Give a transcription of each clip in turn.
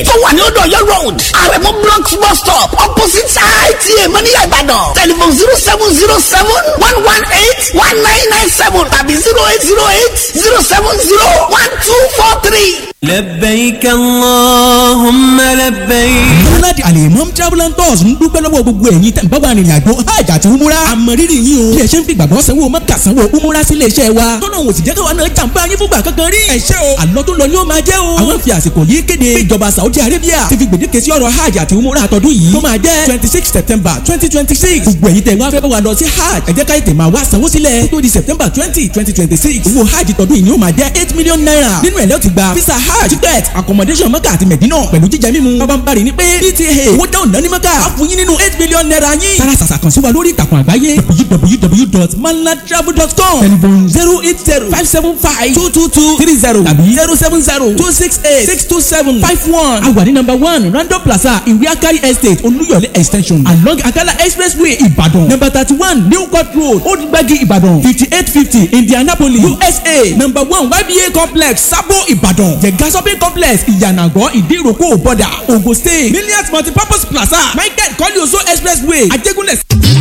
tó wà ní odò ọ̀yọ́ road àrẹ̀mú blocks bus stop opposite ita mọ́níyà ìbàdàn telephone zero seven zero seven one one eight one nine nine seven tàbí zero eight zero eight zero seven zero one two four three. لبيك اللهم لبيك Múnádì Alimam Travel and Tours ń dúpẹ́ lọ́wọ́ gbogbo ẹ̀yin tẹ̀ ń bábà rìnrìn àjò hajj àti umura. Àmọ̀rírì yín o. Bí ẹ ṣe ń fi gbàgbọ́ sanwó mẹ́ta sanwó umura sílé iṣẹ́ wa. Tọ́nà òun sì jẹ́ káwa náà jàǹbá yín fúngbà kankan rí. Ẹ ṣé o. Àlọ́ tó lọ ni ó máa jẹ́ o. Àwọn fi àsìkò yìí kéde. Ìjọba Saudi Arabia ti fi gbèdéke sí ọ̀rọ̀ hajj àti umura àtọ́dún yìí. Tó máa jẹ́ twenty six September twenty twenty six. Gbogbo ẹ̀yin tẹ̀ wá fẹ́ bá wa lọ sí hajj. Ẹ jẹ́ ká ètè máa wá sanwó sílẹ̀. Tó di September twenty twenty twenty six. Owó hajj tọdún yìí ni ó máa jẹ́ eight million naira. Nínú ẹ̀ lẹ́ ti gba visa hajj ticket accommodation mọ́kà àti mẹ̀dínà pẹ̀lú jíjẹ mímu. Bàbá ń bari ní pé PTA owó dáhùn náà ní mọ́kà. A fún yín nínú eight million naira yín. Tara sàṣà kan sí wa lórí ìtàkùn àgbáyé www.malatravel.com telephone zero eight zero five seven five two two two three zero tàbí zero seven zero two six eight six two seven five one. A wà ní number one Random Plaza Ìwé Akari Estate Olúyọ̀lé extension along Akala Expressway Ìbàdàn number thirty one New Court Road Old Gbagi Ìbàdàn fifty eight fifty Indianapolis USA number one YBA complex Sabo Ìbàdàn Jẹ̀gá shopping complex Ìyànàgọ́ Ìdíròkò Bọ̀dà Ogun State Millions Multipurpose Plaza Michael Kọ́líoso Expressway Ajégúnlẹ̀.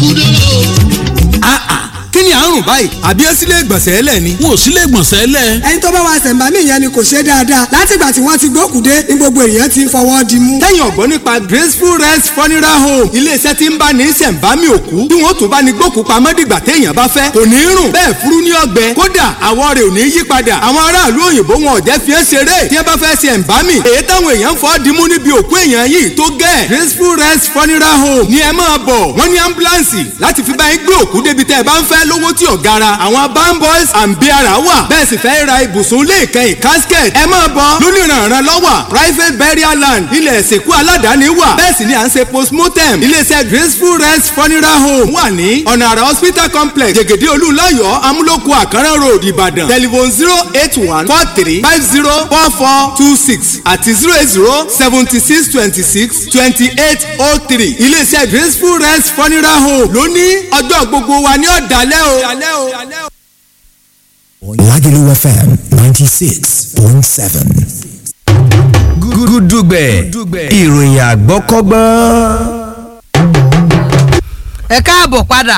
kí ni àrùn báyìí àbí ẹ sílé ìgbọ̀nsẹ̀ ẹlẹ̀ ni. wọn ò sílé gbọ̀nsẹ̀ lẹ̀. ẹni tó bá wa ṣẹ̀ǹbámì yẹn ni kò ṣe dáadáa látìgbà tí wọ́n ti gbókùdé ní gbogbo èèyàn ti ń fọwọ́ di mú. tẹ́yìn ọ̀gbọ́n nípa graceful rest funeral home iléeṣẹ́ tí ń bá ní ṣẹ̀ǹbámì òkú tí wọ́n tún bá ní gbókù pamọ́ dìgbà téèyàn bá fẹ́ kò ní rùn bẹ́ẹ̀ furu ní ọgbẹ́ kódà àwọ̀ rẹ̀ ò ní yí padà àwọn aráàlú òyìnbó wọn ò jẹ́ fi é ṣeré tí wọ́n bá fẹ́ ṣẹ̀ǹbámì èyí táwọn èèyàn fọ́ dimú níbi òkú èèyàn yìí tó gẹ̀ graceful rest funeral home ni ẹ máa bọ̀ wọ́n ní ambulance láti fi bá yín gbé òkú débi tẹ́ ẹ bá ń fẹ́ lówó tí ò gara àwọn bamboys and biara wà bẹ́ẹ̀ sì fẹ́ ra ibùsùn ilé ìkẹyìn casket ẹ máa bọ̀ lónìrànràn lọ́wọ́ private burial land ilẹ̀ ìsìnkú aládàáni wà bẹ́ẹ̀ sì ni à ń ṣe postmortem iléeṣẹ́ graceful rest funeral home wà ní ọ̀nà àrà hospital complex jẹ̀gẹ̀dẹ̀ olúlayọ̀ amúlòkù àkàrà road ìbàdàn telephone zero eight one four three five zero four four two six àti zero eight zero seventy six twenty six twenty eight oh three iléeṣẹ́ graceful rest funeral home lónìí ọjọ́ gbogbo wa ní ọ̀dàlẹ́ o. Lagelu FM 96.7. gúdúgbẹ̀ ìròyìn àgbọ́kọ́gbọ́n. ẹ káàbọ̀ padà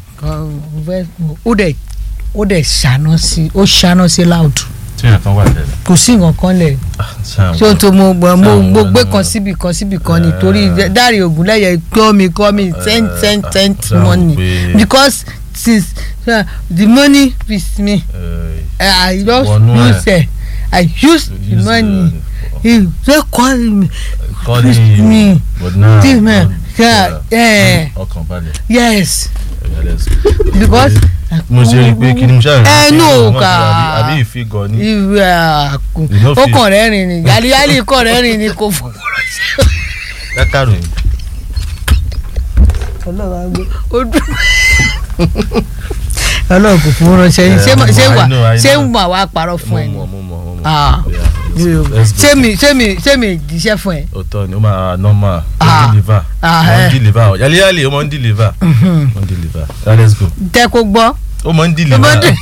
ó dẹ̀ ó dẹ̀ ṣáná sí ó ṣáná sí láòdù tí yẹn kan wà tẹ́lẹ̀. kò sí nǹkan kan lẹ̀ ṣé o tó mo mo mo gbé kan síbi kan síbi kan nítorí dárí ògúnlẹ̀yẹ kọ́ mi kọ́ mi ten ten ten money because since uh, the money with me uh, I just use it I use the money he dey call me calling me but now this man yeah, yeah. ọkàn balẹ̀. yes because mo ṣe rí i pé kí ni mo ṣàrìn ẹ nù ká àbí ìfigọ ní. ìwé àkùn ó kàn rẹ́ rìn ní yálíyálí kàn rẹ́ rìn ní kò fún dákàrò yìí. ọlọ́run àgbẹ̀ ó dùn ọlọ́run kò fún ránṣẹ́ yín ṣé ṣé wà ṣé ń wà wá parọ́ fún ẹ ni ṣé mi ṣé mi ṣé mi jíṣẹ́ fún ẹ. òótọ́ ni ó máa normal ó ń deliver ó ń deliver ó yálíyálí ó máa ń deliver ó ń deliver let's go. tẹ́ kó gbọ́. ó máa ń deliver.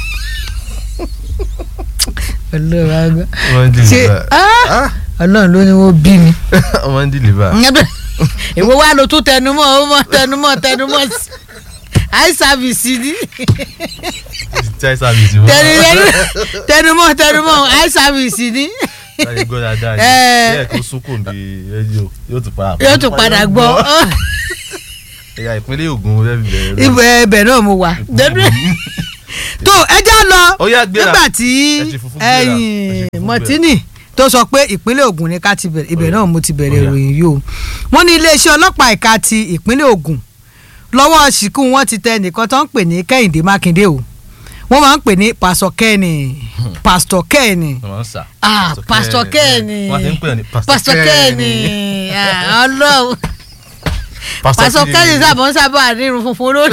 ọlọ́run àgbẹ̀ ó máa ń deliver. ọlọ́run ló ní wọ́n bí mi. ó máa ń deliver. èwo wá ló tún tẹnumọ́ ó mọ tẹnumọ́ tẹnumọ́ sí eye service ni. eye service wọ́n. tẹnumọ́ tẹnumọ́ eye service ni. láyé gbọ́ dáadáa ni bẹ́ẹ̀ kó sunkún bí rédíò yóò tún padà yóò tún padà gbọ́. ẹ̀yà ìpínlẹ̀ Ògùn rẹ̀ bẹ̀rẹ̀. ibẹ̀ ẹbẹ̀ náà mo wà. tó ẹ já lọ nígbà tí mọ̀tínì tó sọ pé ìpínlẹ̀ Ògùn ni ká ti bẹ̀rẹ̀ ibẹ̀ náà mo ti bẹ̀rẹ̀ ìròyìn yìí o wọ́n ní iléeṣẹ́ ọlọ́pàá ẹ̀ka ti ìpínlẹ̀ Ògùn lọ́wọ́ ṣìkú wọn ti tẹ nìkan tó ń pè ní Kẹ́hìndé Mákindé o wọ́n máa ń pè ní pásítọ̀ kẹ́ẹ̀nì pásítọ̀ kẹ́ẹ̀nì ah pásítọ̀ kẹ́ẹ̀nì pásítọ̀ kẹ́ẹ̀nì ọlọ́run pásítọ̀ kẹ́ẹ̀nì sábà ń sábà nírun funfun lórí.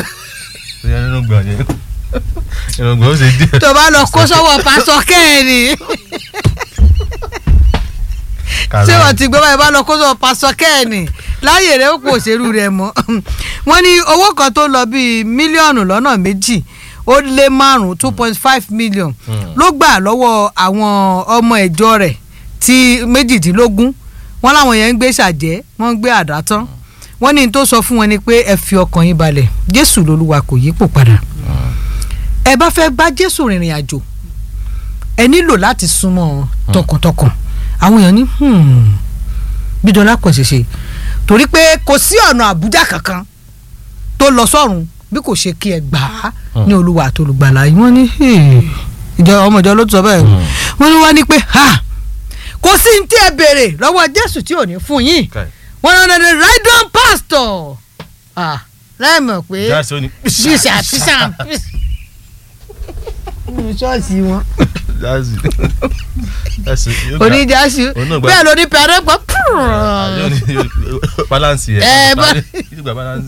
tó bá lọ kó sọ́wọ́ pásítọ̀ kẹ́ẹ̀nì ṣé wọ́n ti gbé báyìí bá lọ kó sọ́wọ́ pásítọ̀ kẹ́ẹ̀nì láyè rẹ̀ ó kò òṣèlú rẹ̀ mọ́ wọ́n ní owó kan tó lọ bíi mílíọ̀nù lọ́nà méjì ó lé márùn two point five million ló gbà lọ́wọ́ àwọn ọmọ ìjọ rẹ̀ tí méjìdínlógún wọ́n láwọn yẹn ń gbé ṣàjẹ́ wọ́n ń gbé àdá tán wọ́n ní n tó sọ fún wọn ni pé ẹ fi ọkàn yín balẹ̀ jésù lolúwa kò yípo padà ẹ bá fẹ́ bá jésù rìnrìn àjò ẹ nílò láti súnmọ́ tọkàntọkàn àwọn èèyàn ní "Hmm, bí dọ́là kò ṣe ṣe torí pé kò sí ọ̀nà àbújá kankan tó lọ sọ́run bí kò ṣe kí ẹ gbà á ní olúwa àti olùgbàlà yìí wọ́n ní "Hey." ìjọ ọmọ ìjọ ló tún sọ bẹ́ẹ̀ wọ́n ní wọ́n ní pé ha kò sí ní tí ẹ béèrè lọ́wọ́ jésù tí ò ní fún yín Kai. wọ́n ní the right on pastor ah láì mọ̀ pé jáàsì ó ní. bíṣà bíṣà nínú ṣọ́ọ̀ṣì wọn jáàsì. jáàsì yóò gbà- oníjàṣu òun náà gbà- bẹ́ẹ̀ ló ní pẹ̀rẹ́ pọ̀ yóò ní yóò- balance yẹ. Ẹ, bá- yóò gba balance.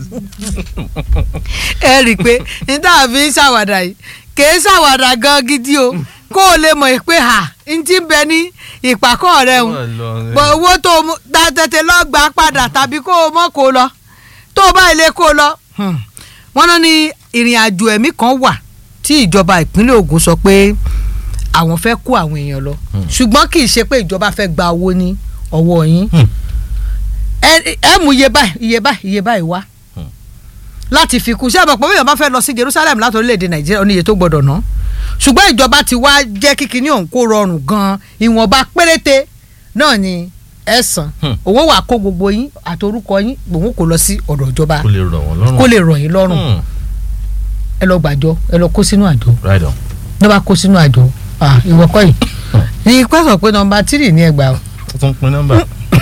ẹ rí i pé níta fi ń ṣàwàdà yìí kìí ṣàwàdà gan gidi o kó o lè mọ̀ pé ha n ti bẹ ní ìpàkọ́ rẹ ń bọ̀ owó tó o mú ta tètè lọ gbà padà tàbí kó o mọ̀ kó o lọ tó o bá ilé kó o lọ. Hmm. wọ́n náà ní ìrìn àjò ẹ̀mí kan wà tí ìjọba ìpínlẹ̀ Ògùn sọ pé àwọn fẹ́ kó àwọn èèyàn lọ ṣùgbọ́n kì í ṣe pé ìjọba fẹ́ gba owó ní ọwọ́ yín ẹ ẹ mú iye báyìí iye báyìí iye báyìí wá láti fi kún sí àbọ̀ pé bóyá bá fẹ́ lọ sí Jerusalem láti orílẹ̀-èdè Nàìjíríà oníye tó gbọ́dọ̀ ná ṣùgbọ́n ìjọba ti wá jẹ́ kíkiní ọ̀hún kó rọrùn gan-an ìwọ̀nba péréte náà ni ẹ san owó wà kó gbogbo yín àti orúkọ yín òun kò lọ sí ọ̀dọ̀ ìjọba kó lè rọ̀ wọ́n lọ́rùn. kó lè rọ̀ yín lọ́rùn Hmm. ẹ lọ gbàjọ ẹ lọ kó sínú àjọ right on. ló bá kó sínú àjọ ah, ìwọ kọ́ yìí ní pẹ́sọ̀ pé nọmba tírì ní ẹgbàá o, ó tún pin nọ́mbà.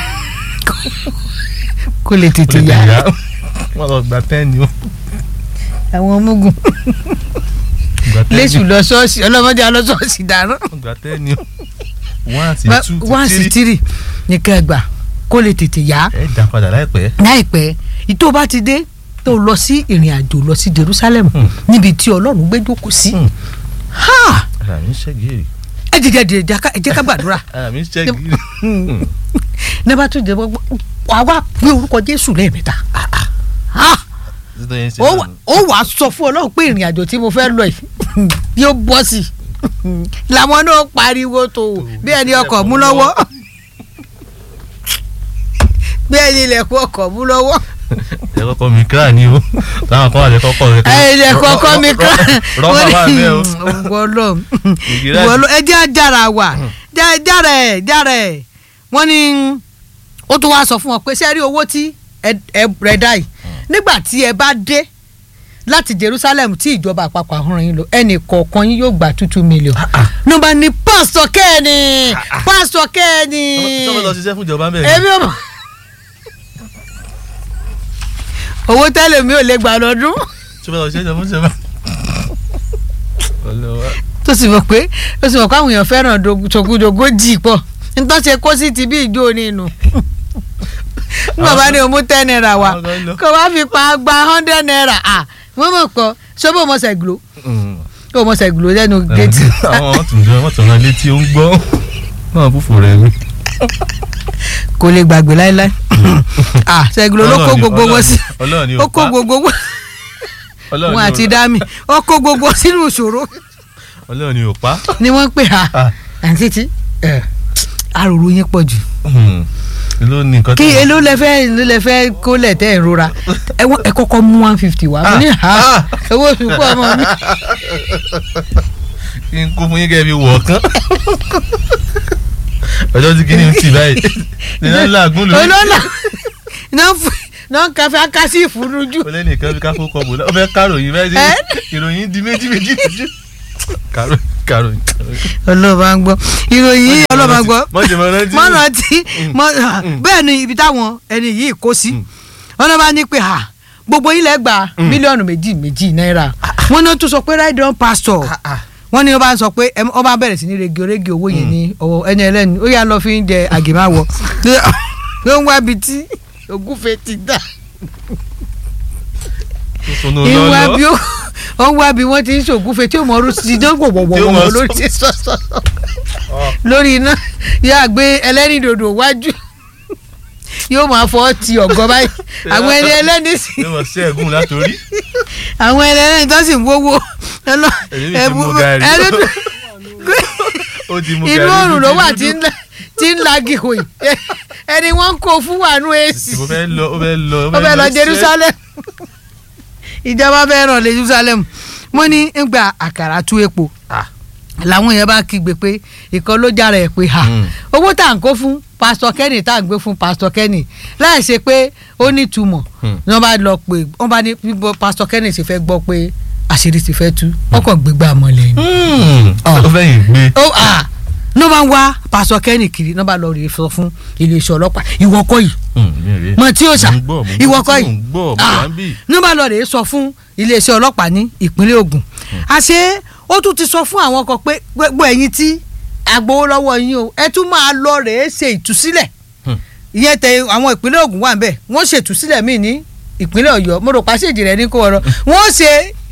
kó lè ó tètè lè yá tẹ̀lé yá. wọ́n lọ gba tẹ́ẹ̀nì o. àwọn ọmọogun gba tẹ́ẹ̀nì. lẹ́sù lọ ṣọ́ọ̀ṣì ọlọ́mọdé alọ́ ṣọ́ọ̀ṣì dáná wọ́n gba tẹ́ẹ̀nì o. one àti Ba- two one ti sí three. tírì ní kẹgbà kó lè tètè yá ẹ dá padà láìpẹ́. láìpẹ́ ìtò bá ti dé tó lọ sí ìrìn àjò lọ sí Jerusalem Hmm. níbi tí Ọlọ́run gbé jókòó sí Hmm. Ha! ara mi ń ṣe gírì. ẹ jẹ́ jẹ́ jẹ́ ká- ẹ jẹ́ ká gbàdúrà ara mi ń ṣe gírì. nígbà tó jẹ́ gbogbo wàá wá pé orúkọ Jésù lẹ́ẹ̀mẹ́ta Ha! títí yẹn ṣe ó náà wà- nù. ó wàá sọ fún Ọlọ́run pé ìrìn àjò tí mo fẹ́ lọ yìí yóò bọ́ sí i làwọn náà pariwo tó bí ẹni ọkọ̀ mú lọ́wọ́ bí ẹni ilẹ̀kùn ọkọ̀ mú lọ́wọ́ ẹ kọ́kọ́ mi kíra ni o táwọn kan wà lẹ kọ́kọ́ rẹ. ẹ ilẹ̀kùn ọkọ̀ mi kọ́ rọ́bà wà bẹ́ẹ̀ o. wọlọ Ìgírà wọlọ ẹ jẹ́ àjàrà wà jẹ́ jára ẹ̀ jára ẹ̀ wọ́n ní ó tún wá sọ fún wọn pé ṣé ẹ rí owó tí ẹ ẹ rẹ̀ dá yìí nígbà tí ẹ bá dé láti Jerusalem tí ìjọba àpapọ̀ àhọ́ràn yín lọ ẹnì kọ̀ọ̀kan yín yóò gba two two million nọ́mbà ní pásítọ̀ kẹ́ẹ̀ni pásítọ̀ kẹ́ẹ̀ni sọ́mọ lọ ṣiṣẹ́ fún ìjọba mẹ́rin. èmi ò mọ̀ owó tẹ́lẹ̀ mi ò lè gbà lọ́dún sọ́mọ lọ ṣiṣẹ́ fún ìjọba. Ọlọ́wà. tó sì mọ̀ pé tó sì mọ̀ pé àwọn èèyàn fẹ́ràn tògùdògójì pọ̀ nítorí ṣe kó sí ti bí ìjó nínú nígbà bá ní o mú ten naira wá Àwọn kan lọ. kó wá fi pa gba hundred naira à wọ́n mọ̀ pọ̀ ṣọ́bọ̀ ọmọ ṣẹ̀gbọ́ Mm. kó ọmọ ṣẹ̀gbọ́ lẹ́nu géètì àwọn wọn tún jẹ wọn tún rán létí ó ń gbọ́ náà fúfú rẹ mi. kò lè gbàgbé láéláé à ṣẹ̀gbọ́ ló kó Ọlọ́run ni- gbogbo wọn sí Ọlọ́run ni ó ò kó pa. gbogbo wọn Ọlọ́run wọn ni ò- àti dami ó kó gbogbo sínú ìṣòro Ọlọ́run ni ò pa. ni wọ́n ń pè á Ah. àǹtí tí àròrò yín pọ̀ jù. Hmm. ló ní nǹkan kí èló lẹ fẹ́ èló lẹ fẹ́ kó lẹ̀ tẹ́ ẹ̀ rora ẹ wọ́n- ẹ kọ́kọ́ mú one fifty wá mo ní ha owó oṣù kú ọmọ mi kí n kó fún yín kẹ́ ẹ fi wọ̀ kán. ọjọ́ tí kìíní ń tì báyìí nínú ńlá àgún lórí. olóńgbà náà fún náà kàfé akásí ìfúnnujú ó lẹ́nu ìkan fi káfó kọ bò ó fẹ́ káròyìn báyìí sí ìròyìn di méjì méjì méjì. káròyìn káròyìn. ọlọ́ba ń gbọ́ ìròyìn yìí ọlọ́ba ń gbọ́ mọ̀jẹ̀ mọ̀ rántí. mọ́nà tí mọ́- bẹ́ẹ̀ ni ibi táwọn ẹni yìí kó sí wọn náà bá ní pé ha gbogbo yín lẹ gba mílíọ̀nù méjì méjì náírà wọn náà tún sọ pé right down pastor wọ́n ní wọ́n bá sọ pé ẹ- wọ́n bá bẹ̀rẹ̀ sí ní regi oregi owó yẹn ní ọwọ́ ẹni ẹlẹ́ni ó yà lọ fi ń jẹ àgèmáwọ̀ ló ń wá bi tí ògúfe ti dà sunu ìwà lọ́lọ́. bí ó ó ń wá bí wọ́n ti ń ṣògúfe tí ó mọ ọrú sí dán Tí ó mọ wọ̀wọ̀wọ̀ lórí sọ- ti sọ̀sọ̀ lórí iná yóò gbé ẹlẹ́rìndòdò wájú yóò máa fọ́ ti ọ̀gọ́ báyìí àwọn ẹni ẹlẹ́ni sì yóò mọ̀ sí ẹ̀gún látòrí. àwọn ẹni ẹlẹ́ni tó sì ń wówó ẹlọ Èmi ti mu gàrí. ó ti mú inú gàrí òrùn ló dúdú wà dúdú. tí ń la- tí ń lagi hòì ẹni wọ́n ń kó fún wàánú èsì ó fẹ́ lọ ó fẹ́ lọ ó fẹ́ lọ Jerusalem ìjọba fẹ́ ràn lé Jerusalem mo ní ń gba àkàrà tú epo làwọn yẹn bá kígbe pé ìkan ló jára ẹ̀ pé ha owó tá à ń kó fún pásítọ̀ Kenny tá à ń gbé fún pásítọ̀ Kenny láì ṣe pé ó ní ìtumọ̀ ni wọ́n bá lọ pé wọ́n bá ní bíbọ pásítọ̀ Kenny ṣe fẹ́ gbọ́ pé àṣírí ti fẹ́ tú ọkọ̀ gbégbá mọ́lẹ̀ ni. ó fẹ́ yìn gbé. ó à ní wọ́n bá ń wá pásítọ̀ Kenny kiri ní wọ́n bá lọ rí sọ fún iléeṣẹ́ ọlọ́pàá ìwọ kọ́ yìí mọ tí ó sà ìwọ kọ́ yìí ní wọ́n bá lọ rí sọ fún iléeṣẹ́ ọlọ́pàá ní ìpínlẹ̀ Ògùn àṣé ó tún ti sọ fún àwọn kan pé gbogbo ẹ̀yin tí agbowó lọ́wọ́ yín o ẹ tún máa lọ rèé ṣe ìtúsílẹ̀ ìyẹn tẹ àwọn ìpínlẹ̀ Ògùn wà nbẹ̀ wọ́n ṣe ìtúsílẹ̀ míì ní ìpínlẹ̀ Ọ̀yọ́ mo rò pàṣẹjì rẹ ní kó ọ̀rọ̀ wọ́n ṣe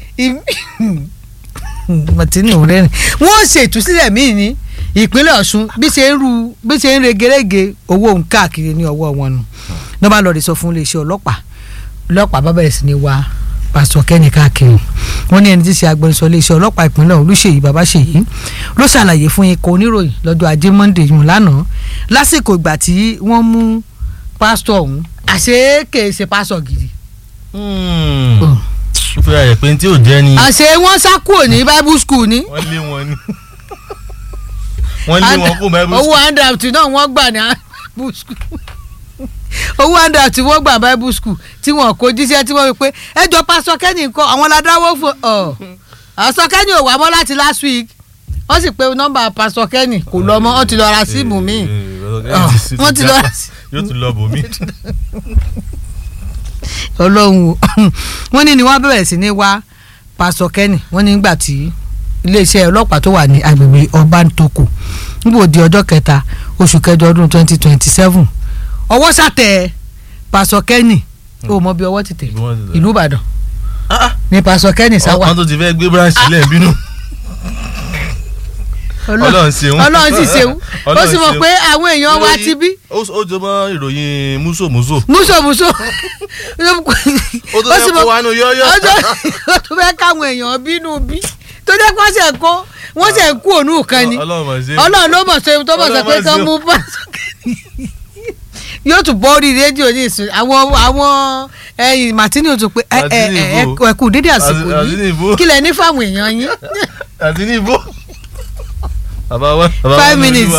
mọtínú rẹ ni wọ́n ṣe ìtúsílẹ̀ míì ní ìpínlẹ̀ Ọ̀ṣun bí ṣe ń ru bí ṣe ń regerege owó òun káàkiri ní ọwọ́ wọn nù ní wọ́n bá lọ rí sọ fún iléeṣẹ́ ọlọ́pàá ọlọ́pàá bá bẹ̀rẹ̀ sí ni wá pásítọ̀ Kenny káàkiri wọ́n ní ẹni tí ṣe agbẹnusọ iléeṣẹ́ ọlọ́pàá ìpínlẹ̀ Olúṣèyí Babáṣèyí ló ṣàlàyé fún ikọ̀ oníròyìn lọ́jọ́ ajé Monday yùn lánàá lásìkò ìgbà tí wọ́n mú pásítọ̀ ọ̀hún àṣé kèé ṣe pásítọ̀ gidi. ó fẹ́ àyẹ̀ pé tí ò jẹ́ ni. àṣé wọ́n sá kúrò ní Bible school ni. wọ́n lé wọn ni wọ́n lé wọn kó Bible school. owó handout náà wọ́n gbà ní Bible school owó àǹdà tí wọ́n gbà bible school tí wọ́n kó jíṣẹ́ tí wọ́n wí pé ẹjọ́ pásọ kẹ́ni nǹkan àwọn ládàáwọ́ fún ọ pásọ kẹ́ni ò wá mọ́ láti last week wọ́n sì pé nọ́mbà pásọ kẹ́ni kò lọ mọ́ wọ́n ti lọ ra síìmù míì wọ́n ti lọ ra yóò tún lọ bò mí. ọlọ́run wọ́n ní ni wọ́n bẹ̀rẹ̀ sí ní wá pásọ kẹ́ni wọ́n ní nígbà tí iléeṣẹ́ ọlọ́pàá tó wà ní agbègbè ọbántoko níbo di ọjọ́ kẹta oṣù kẹjọ ọdún twenty twenty seven ọwọ́ sàtẹ̀ pásọ kẹ́nì ó mọ bí ọwọ́ ti tẹ̀ ìlú ìbàdàn ní pásọ kẹ́nì sáwà. wọ́n tó ti fẹ́ gbé branch sílẹ̀ bínú. ọlọ́run ṣeun ọlọ́run sì ṣeun ó sì mọ̀ pé àwọn èèyàn wa ti bí. ó jọ mọ́ ìròyìn múṣòmúṣò. múṣòmúṣò ó tó fẹ́ kó wa nù yọ́yọ́. ó tó fẹ́ káwọn èèyàn bínú bí tó dé kó ṣe kó wọ́n ṣe kú òun kan ni ọlọ́run ló mọ̀ ṣe tó mọ̀ sọ pé kán mú pásọ kẹ́nì yóò tún bọ́ orí rédíò ní ìsìn àwọn àwọn ẹyin martini ò tún pé ẹ ẹ ẹ ẹ kú dédé àsìkò yìí kí lẹ ní fáwọn èèyàn yín. àti ní ìbò. five minutes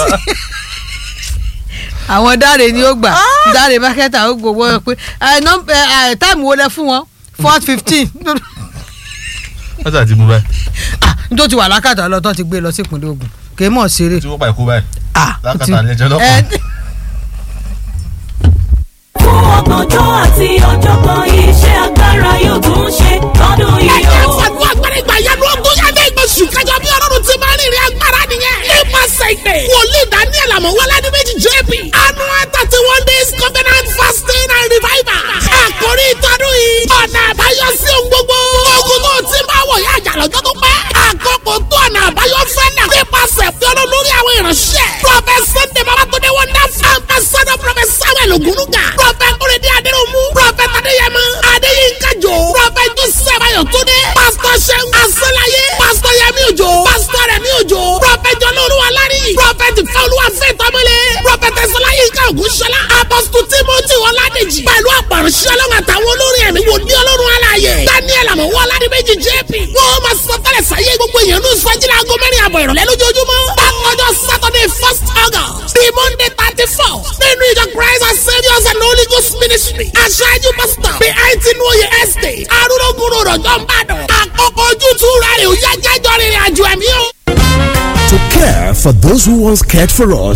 àwọn dáre ni ó gbà dáre mákẹ́tà ó gbowó pé táìmù wo lẹ fún wọn four fifteen. wọ́n ti àti mú báyìí. nítorí ti wà lákàtà lọ́tọ́ ti gbé lọ sí ìpínlẹ̀ Ògùn kì í mọ̀ ṣeré. tí wọ́n pa ìkú báyìí. lákàtà lẹ́jọ́ lọ́kàn fún ọgbọ̀njọ́ àti ọ̀jọ̀gbọ́n iṣẹ́ agbára yóò tún ṣe lọ́dún yìí o. ẹ̀jẹ̀ fàdúrà agbára ìgbà yẹn ló ń gún yàtọ̀ ìgbésù kájọ bí ọlọ́run ti máa ń rìnrìn agbára nìyẹn. nípasẹ̀ ìpè wòlíì daniel amọ̀wọ́lá ní méjì jp annual thirty one days covenant fasting and revival. àkórí ìtọ́dún yìí ọ̀nà àbáyọ sí ohun gbogbo. ogun tó ti máa wọ̀ yá àjà lọ́jọ́ tó pẹ́. àkókò tó ọ̀nà àbáyọ fẹ́ náà. nípasẹ̀ fi ọlọ́run lórí àwọn ìránṣẹ́. prophet sunday babatunde wonderful ambassador prophet samuel ogunuga. prophet kúrẹ́dẹ́ adéròmù. prophet adéyẹmọ adéyínká jò. prophet joseph ayọ̀túndé. pastor seun asọ́láyé. pastor yẹmi òjò. pastor rẹmi òjò. prophet jọlọ́ọ̀lù alárí. prophet fẹ́olúwa fẹ́ tọ́mọlé. prophet ẹ̀sọ́láyínká ògúnṣọlá. apostle timothy ọládèjì. pẹ̀lú àpàrọ̀ṣẹ́ ọlọ́run àtàwọn olórin ẹ̀mí wò ní ọlọ́run aláàyè. daniel àmọ̀wọ́ aládìméjì jp. wọ́n máa sọ tẹ́lẹ̀ sáyé gbogbo èèyàn ní sọ́jìlá aago mẹ́rin àbọ̀ ìrọ̀lẹ́ lójoojúmọ́. bákanjọ́ saturday first august the monday thirty four nínú ìjọ christ and saviours and holy ghost ministry. aṣáájú pastor bí àìtí ní oyè estate arúgbó rọ̀jọ́ ń bàdàn. àkókò ojútùú rẹ̀ ò yá jájọ́ rìnrìn àjò ẹ̀mí o. To care for those who once cared for us